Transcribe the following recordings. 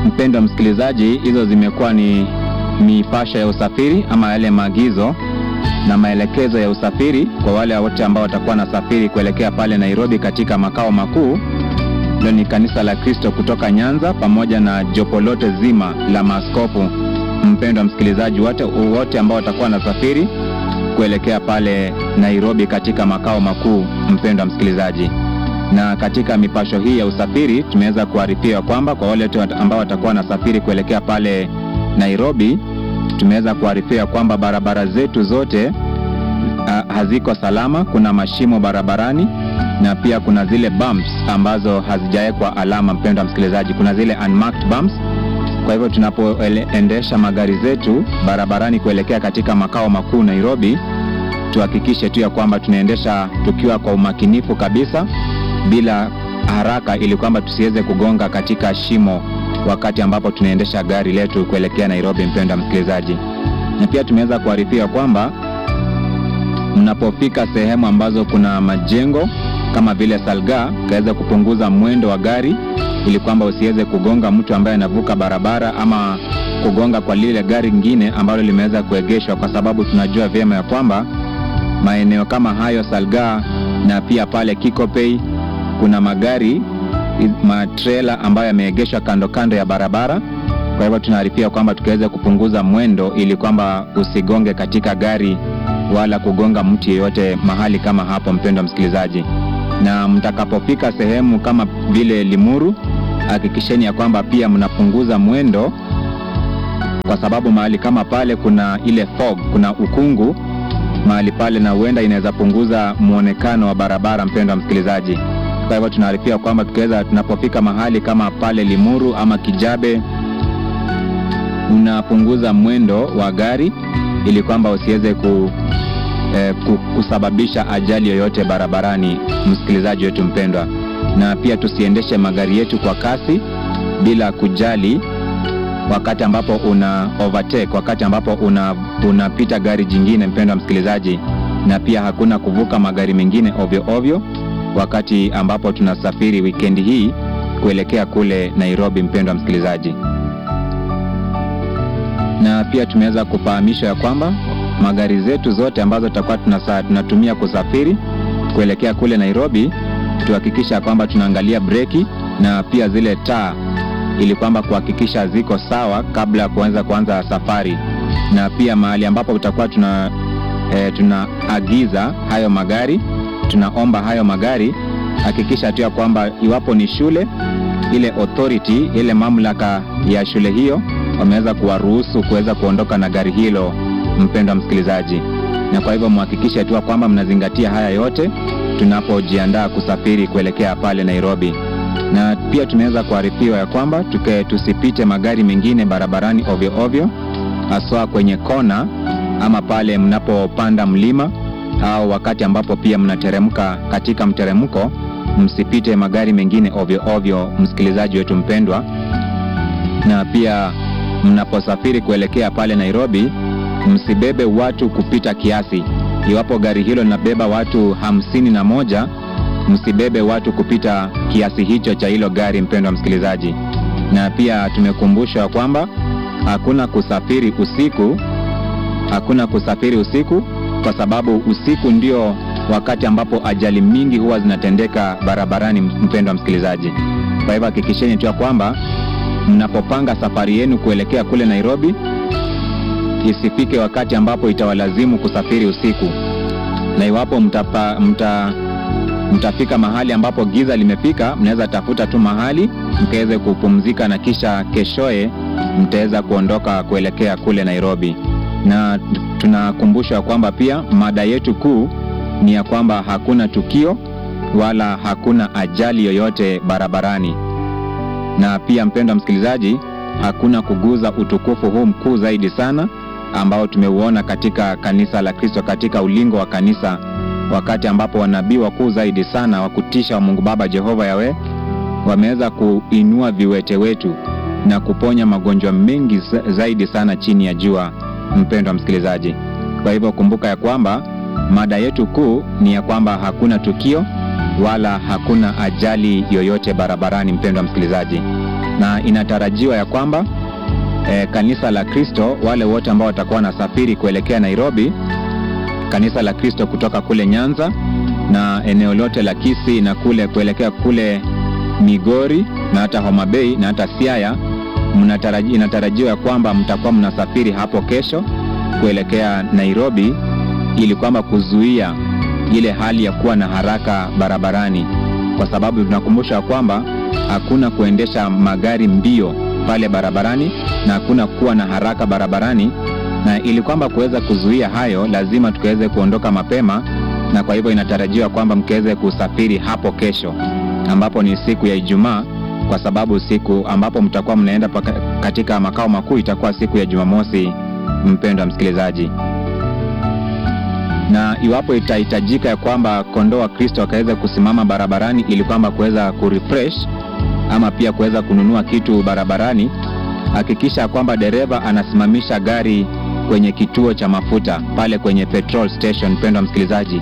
Mpendwa msikilizaji, hizo zimekuwa ni mipasho ya usafiri ama yale maagizo na maelekezo ya usafiri kwa wale wote ambao watakuwa na safiri kuelekea pale Nairobi katika makao makuu. Hilo ni kanisa la Kristo kutoka Nyanza pamoja na jopo lote zima la maaskofu. Mpendwa msikilizaji, wote wote ambao watakuwa na safiri kuelekea pale Nairobi katika makao makuu, mpendwa msikilizaji. Na katika mipasho hii ya usafiri tumeweza kuarifiwa kwamba kwa wale wote ambao watakuwa na safiri kuelekea pale Nairobi, tumeweza kuarifiwa kwamba barabara zetu zote uh, haziko salama. Kuna mashimo barabarani na pia kuna zile bumps ambazo hazijawekwa alama. Mpendwa msikilizaji, kuna zile unmarked bumps. Kwa hivyo tunapoendesha magari zetu barabarani kuelekea katika makao makuu Nairobi, tuhakikishe tu ya kwamba tunaendesha tukiwa kwa umakinifu kabisa, bila haraka, ili kwamba tusiweze kugonga katika shimo wakati ambapo tunaendesha gari letu kuelekea Nairobi. Mpendwa msikilizaji, na pia tumeweza kuarifiwa kwamba mnapofika sehemu ambazo kuna majengo kama vile Salga, kaweza kupunguza mwendo wa gari ili kwamba usiweze kugonga mtu ambaye anavuka barabara ama kugonga kwa lile gari lingine ambalo limeweza kuegeshwa, kwa sababu tunajua vyema ya kwamba maeneo kama hayo Salga na pia pale Kikopey kuna magari matrela ambayo yameegeshwa kando kando ya barabara. Kwa hivyo tunaarifia kwamba tukiweza kupunguza mwendo ili kwamba usigonge katika gari wala kugonga mtu yeyote mahali kama hapo, mpendwa msikilizaji. Na mtakapofika sehemu kama vile Limuru, hakikisheni ya kwamba pia mnapunguza mwendo, kwa sababu mahali kama pale kuna ile fog, kuna ukungu mahali pale, na huenda inaweza punguza mwonekano wa barabara, mpendwa msikilizaji. Kwa hivyo tunaarifia kwamba tukiweza, tunapofika mahali kama pale Limuru ama Kijabe, unapunguza mwendo wa gari ili kwamba usiweze ku, eh, kusababisha ajali yoyote barabarani, msikilizaji wetu mpendwa. Na pia tusiendeshe magari yetu kwa kasi bila kujali wakati ambapo una overtake, wakati ambapo una unapita gari jingine, mpendwa msikilizaji. Na pia hakuna kuvuka magari mengine ovyo ovyo wakati ambapo tunasafiri wikendi hii kuelekea kule Nairobi, mpendwa msikilizaji. Na pia tumeweza kufahamishwa ya kwamba magari zetu zote ambazo tutakuwa tunatumia kusafiri kuelekea kule Nairobi, tuhakikisha kwamba tunaangalia breki na pia zile taa, ili kwamba kuhakikisha ziko sawa kabla ya kuanza kuanza safari. Na pia mahali ambapo tutakuwa tuna e, tunaagiza hayo magari tunaomba hayo magari, hakikisha tu ya kwamba iwapo ni shule, ile authority, ile mamlaka ya shule hiyo wameweza kuwaruhusu kuweza kuondoka na gari hilo, mpendwa msikilizaji. Na kwa hivyo mhakikishe tu kwamba mnazingatia haya yote tunapojiandaa kusafiri kuelekea pale Nairobi. Na pia tumeweza kuarifiwa ya kwamba tuke tusipite magari mengine barabarani ovyo ovyo, haswa kwenye kona ama pale mnapopanda mlima au wakati ambapo pia mnateremka katika mteremko, msipite magari mengine ovyo ovyo, msikilizaji wetu mpendwa. Na pia mnaposafiri kuelekea pale Nairobi, msibebe watu kupita kiasi. Iwapo gari hilo linabeba watu hamsini na moja, msibebe watu kupita kiasi hicho cha hilo gari, mpendwa msikilizaji. Na pia tumekumbushwa kwamba hakuna kusafiri usiku, hakuna kusafiri usiku kwa sababu usiku ndio wakati ambapo ajali mingi huwa zinatendeka barabarani, mpendwa msikilizaji. Kwa hivyo hakikisheni tu ya kwamba mnapopanga safari yenu kuelekea kule Nairobi, isifike wakati ambapo itawalazimu kusafiri usiku, na iwapo mtapa, mta, mtafika mahali ambapo giza limefika, mnaweza tafuta tu mahali mkaweze kupumzika, na kisha keshoye mtaweza kuondoka kuelekea kule Nairobi na tunakumbushwa kwamba pia mada yetu kuu ni ya kwamba hakuna tukio wala hakuna ajali yoyote barabarani, na pia mpendwa msikilizaji, hakuna kuguza utukufu huu mkuu zaidi sana ambao tumeuona katika kanisa la Kristo, katika ulingo wa kanisa, wakati ambapo wanabii wakuu zaidi sana wa kutisha wa Mungu Baba Jehova Yawe wameweza kuinua viwete wetu na kuponya magonjwa mengi zaidi sana chini ya jua mpendwa msikilizaji. Kwa hivyo kumbuka ya kwamba mada yetu kuu ni ya kwamba hakuna tukio wala hakuna ajali yoyote barabarani, mpendwa msikilizaji. na inatarajiwa ya kwamba e, kanisa la Kristo, wale wote ambao watakuwa wanasafiri kuelekea Nairobi, kanisa la Kristo kutoka kule Nyanza na eneo lote la Kisii na kule kuelekea kule Migori na hata Homa Bay na hata Siaya, mnataraji, inatarajiwa ya kwamba mtakuwa mnasafiri hapo kesho kuelekea Nairobi ili kwamba kuzuia ile hali ya kuwa na haraka barabarani, kwa sababu tunakumbusha kwamba hakuna kuendesha magari mbio pale barabarani na hakuna kuwa na haraka barabarani, na ili kwamba kuweza kuzuia hayo, lazima tukaweze kuondoka mapema, na kwa hivyo inatarajiwa kwamba mkiweze kusafiri hapo kesho, ambapo ni siku ya Ijumaa, kwa sababu siku ambapo mtakuwa mnaenda paka, katika makao makuu itakuwa siku ya Jumamosi, mpendwa msikilizaji na iwapo itahitajika ya kwamba kondoo wa Kristo wakaweza kusimama barabarani ili kwamba kuweza kurefresh ama pia kuweza kununua kitu barabarani, hakikisha kwamba dereva anasimamisha gari kwenye kituo cha mafuta pale kwenye petrol station. Mpendwa msikilizaji,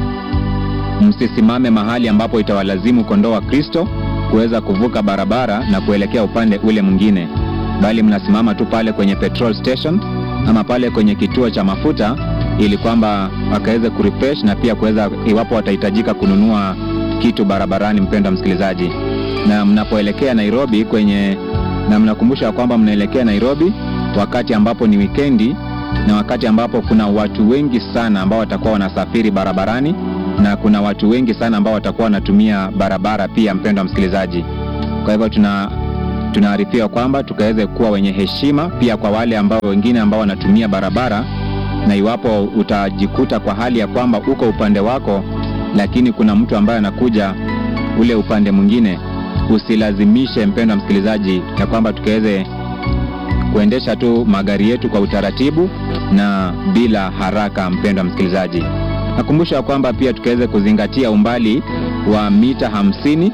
msisimame mahali ambapo itawalazimu kondoo wa Kristo kuweza kuvuka barabara na kuelekea upande ule mwingine, bali mnasimama tu pale kwenye petrol station ama pale kwenye kituo cha mafuta ili kwamba wakaweze kurefresh na pia kuweza, iwapo watahitajika kununua kitu barabarani. Mpendwa msikilizaji, na mnapoelekea Nairobi kwenye, na mnakumbusha kwamba mnaelekea Nairobi wakati ambapo ni wikendi na wakati ambapo kuna watu wengi sana ambao watakuwa wanasafiri barabarani na kuna watu wengi sana ambao watakuwa wanatumia barabara pia, mpendwa msikilizaji. Kwa hivyo tuna tunaarifiwa kwamba tukaweze kuwa wenye heshima pia kwa wale ambao wengine ambao wanatumia barabara na iwapo utajikuta kwa hali ya kwamba uko upande wako, lakini kuna mtu ambaye anakuja ule upande mwingine, usilazimishe mpendwa msikilizaji, ya kwamba tukaweze kuendesha tu magari yetu kwa utaratibu na bila haraka. Mpendwa msikilizaji, nakumbusha kwamba pia tukaweze kuzingatia umbali wa mita hamsini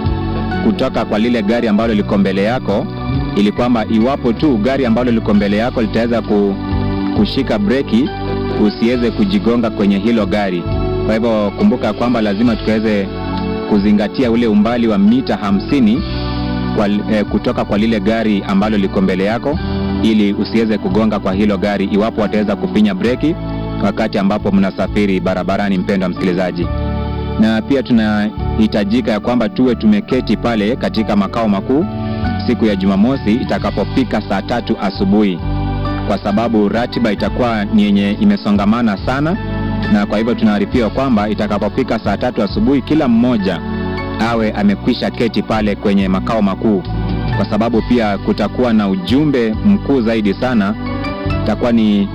kutoka kwa lile gari ambalo liko mbele yako, ili kwamba iwapo tu gari ambalo liko mbele yako litaweza ku kushika breki usiweze kujigonga kwenye hilo gari. Kwa hivyo kumbuka kwamba lazima tukaweze kuzingatia ule umbali wa mita hamsini kwa, eh, kutoka kwa lile gari ambalo liko mbele yako ili usiweze kugonga kwa hilo gari iwapo wataweza kufinya breki wakati ambapo mnasafiri barabarani, mpendwa msikilizaji. Na pia tunahitajika ya kwamba tuwe tumeketi pale katika makao makuu siku ya Jumamosi itakapofika saa tatu asubuhi kwa sababu ratiba itakuwa ni yenye imesongamana sana, na kwa hivyo tunaarifiwa kwamba itakapofika saa tatu asubuhi kila mmoja awe amekwisha keti pale kwenye makao makuu, kwa sababu pia kutakuwa na ujumbe mkuu zaidi sana. Itakuwa ni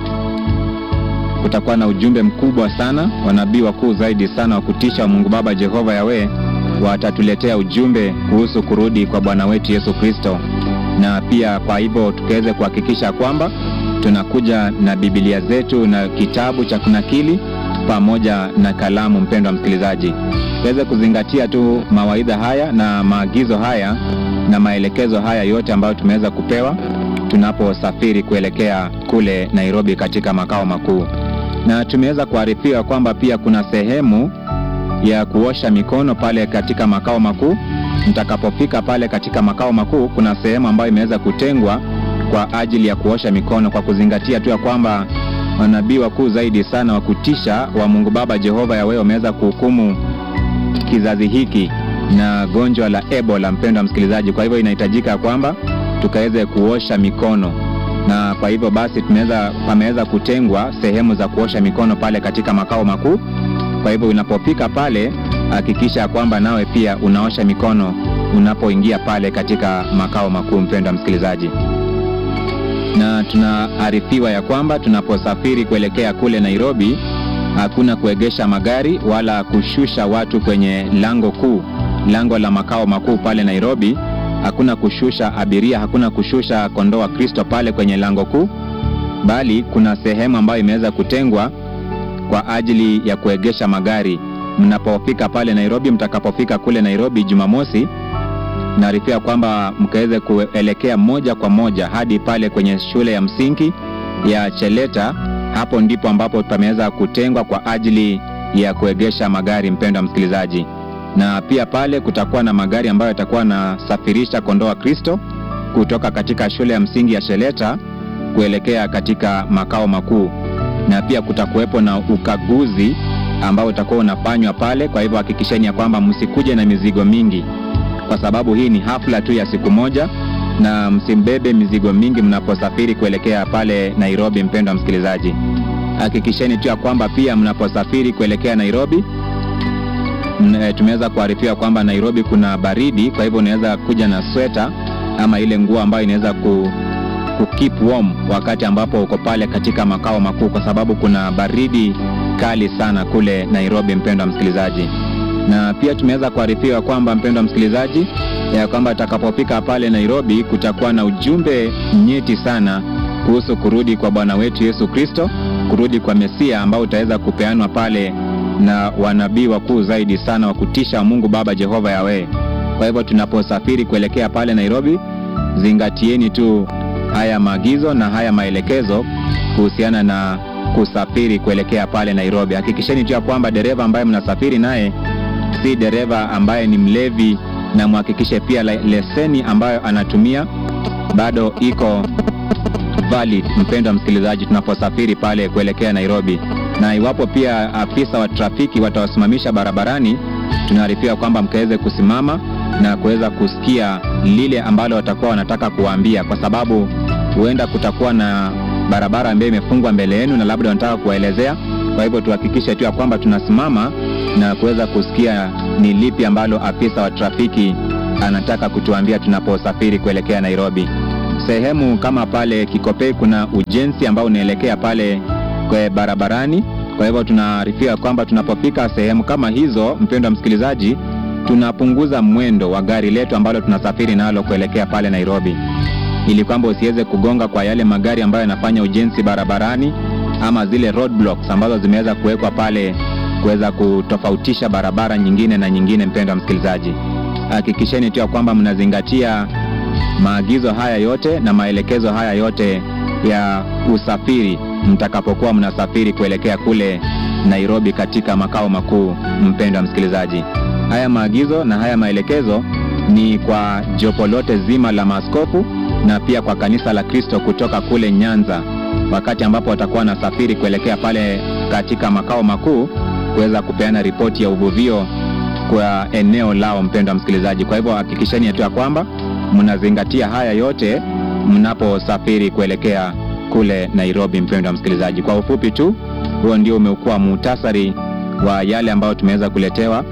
kutakuwa na ujumbe mkubwa sana, wanabii wakuu zaidi sana wa kutisha wa Mungu Baba Jehova Yawe watatuletea ujumbe kuhusu kurudi kwa Bwana wetu Yesu Kristo, na pia kwa hivyo tukaweze kuhakikisha kwamba tunakuja na Biblia zetu na kitabu cha kunakili pamoja na kalamu. Mpendwa msikilizaji, tuweze kuzingatia tu mawaidha haya na maagizo haya na maelekezo haya yote ambayo tumeweza kupewa tunaposafiri kuelekea kule Nairobi katika makao makuu, na tumeweza kuarifiwa kwamba pia kuna sehemu ya kuosha mikono pale katika makao makuu. Mtakapofika pale katika makao makuu, kuna sehemu ambayo imeweza kutengwa kwa ajili ya kuosha mikono, kwa kuzingatia tu ya kwamba manabii wakuu zaidi sana wa kutisha wa Mungu Baba Jehova Yawe wameweza kuhukumu kizazi hiki na gonjwa la Ebola, mpendwa msikilizaji. Kwa hivyo inahitajika kwamba tukaweze kuosha mikono, na kwa hivyo basi tumeweza pameweza kutengwa sehemu za kuosha mikono pale katika makao makuu. Kwa hivyo unapofika pale, hakikisha kwamba nawe pia unaosha mikono unapoingia pale katika makao makuu, mpendwa msikilizaji na tunaarifiwa ya kwamba tunaposafiri kuelekea kule Nairobi, hakuna kuegesha magari wala kushusha watu kwenye lango kuu, lango la makao makuu pale Nairobi. Hakuna kushusha abiria, hakuna kushusha kondoo wa Kristo pale kwenye lango kuu, bali kuna sehemu ambayo imeweza kutengwa kwa ajili ya kuegesha magari mnapofika pale Nairobi. Mtakapofika kule Nairobi Jumamosi, naarifia kwamba mkaweze kuelekea moja kwa moja hadi pale kwenye shule ya msingi ya Cheleta. Hapo ndipo ambapo pameweza kutengwa kwa ajili ya kuegesha magari, mpendwa msikilizaji. na pia pale kutakuwa na magari ambayo yatakuwa yanasafirisha kondoo wa Kristo kutoka katika shule ya msingi ya Sheleta kuelekea katika makao makuu, na pia kutakuwepo na ukaguzi ambao utakuwa unafanywa pale. Kwa hivyo hakikisheni ya kwamba msikuje na mizigo mingi, kwa sababu hii ni hafla tu ya siku moja, na msimbebe mizigo mingi mnaposafiri kuelekea pale Nairobi. Mpendwa msikilizaji, hakikisheni tu ya kwamba pia mnaposafiri kuelekea Nairobi tumeweza kuarifiwa kwamba Nairobi kuna baridi, kwa hivyo unaweza kuja na sweta ama ile nguo ambayo inaweza ku, ku keep warm wakati ambapo uko pale katika makao makuu, kwa sababu kuna baridi kali sana kule Nairobi, mpendwa msikilizaji. Na pia tumeweza kuarifiwa kwamba mpendwa msikilizaji, ya kwamba atakapofika pale Nairobi kutakuwa na ujumbe nyeti sana kuhusu kurudi kwa Bwana wetu Yesu Kristo, kurudi kwa Mesia ambao utaweza kupeanwa pale na wanabii wakuu zaidi sana wa kutisha wa Mungu Baba Jehova Yawe. Kwa hivyo tunaposafiri kuelekea pale Nairobi, zingatieni tu haya maagizo na haya maelekezo kuhusiana na kusafiri kuelekea pale Nairobi. Hakikisheni tu ya kwamba dereva ambaye mnasafiri naye si dereva ambaye ni mlevi, na mhakikishe pia leseni ambayo anatumia bado iko valid, mpendwa msikilizaji, tunaposafiri pale kuelekea Nairobi. Na iwapo pia afisa wa trafiki watawasimamisha barabarani, tunaarifiwa kwamba mkaweze kusimama na kuweza kusikia lile ambalo watakuwa wanataka kuwaambia, kwa sababu huenda kutakuwa na barabara ambayo imefungwa mbele yenu na labda wanataka kuwaelezea. Kwa hivyo tuhakikishe tu ya kwamba tunasimama na kuweza kusikia ni lipi ambalo afisa wa trafiki anataka kutuambia tunaposafiri kuelekea Nairobi. Sehemu kama pale Kikopei kuna ujenzi ambao unaelekea pale kwa barabarani. Kwa hivyo tunaarifiwa kwamba tunapofika sehemu kama hizo, mpendwa msikilizaji, tunapunguza mwendo wa gari letu ambalo tunasafiri nalo kuelekea pale Nairobi, ili kwamba usiweze kugonga kwa yale magari ambayo yanafanya ujenzi barabarani ama zile roadblocks ambazo zimeweza kuwekwa pale kuweza kutofautisha barabara nyingine na nyingine. Mpendwa msikilizaji, hakikisheni tu ya kwamba mnazingatia maagizo haya yote na maelekezo haya yote ya usafiri mtakapokuwa mnasafiri kuelekea kule Nairobi katika makao makuu. Mpendwa msikilizaji, haya maagizo na haya maelekezo ni kwa jopo lote zima la maaskofu na pia kwa kanisa la Kristo kutoka kule Nyanza, wakati ambapo watakuwa wanasafiri kuelekea pale katika makao makuu kuweza kupeana ripoti ya uvuvio kwa eneo lao. Mpendwa msikilizaji, kwa hivyo hakikisheni tu ya kwamba mnazingatia haya yote mnaposafiri kuelekea kule Nairobi. Mpendwa msikilizaji, kwa ufupi tu, huo ndio umekuwa muhtasari wa yale ambayo tumeweza kuletewa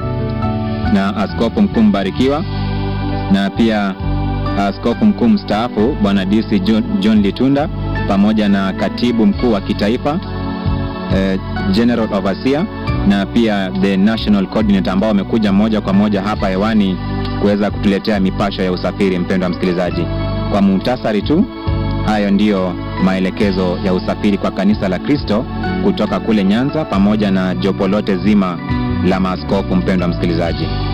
na Askofu Mkuu Mbarikiwa na pia Askofu Mkuu mstaafu Bwana DC John, John Litunda pamoja na Katibu Mkuu wa Kitaifa eh, General Overseer na pia the National Coordinator ambao wamekuja moja kwa moja hapa hewani kuweza kutuletea mipasho ya usafiri. Mpendwa msikilizaji, kwa muhtasari tu, hayo ndiyo maelekezo ya usafiri kwa kanisa la Kristo kutoka kule Nyanza pamoja na jopo lote zima la maaskofu. Mpendwa msikilizaji